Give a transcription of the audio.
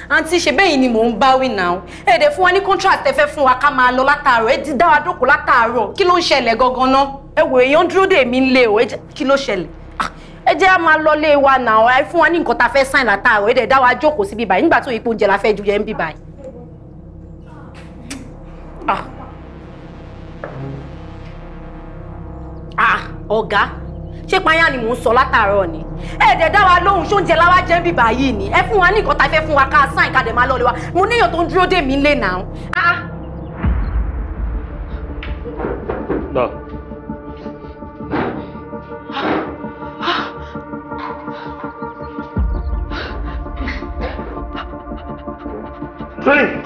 àǹtí ṣe bẹ́ẹ̀ yìí ni mò ń báwí náà ẹ dẹ̀ fún wa ní contract ẹ fẹ́ fún wa ká máa lọ látàárọ̀ ẹ ti dá wa dókòó látàárọ̀ kí ló ń ṣẹlẹ̀ gangan náà ẹ wò èèyàn dúró dè mí lé o ẹ jẹ́- kí ló ṣẹlẹ̀ Ah, ẹ jẹ́ á máa lọ lé wa náà ẹ fún wa ní nǹkan tá a fẹ́ sign látàárọ̀ ẹ dẹ̀ dá wa jókòó sí bíbáyìí nígbà tó ipò oúnjẹ la fẹ́ ju yẹn bíbáyìí. Ah. Ah, ọ̀gá ṣé payá ni mò ń sọ látàárọ̀ ni ẹ̀ẹ́dẹ̀ dá wa lóhùn ṣóúnjẹ láwa jẹ́ bíbá yìí ni ẹ fún wa ní nǹkan tá a fẹ́ fún wa ká sáìn ká dẹ̀ máa lọ́ọ́ lé wa mo níyàn tó ń dúró dè mí lé náà. Ah, Lọ. Three.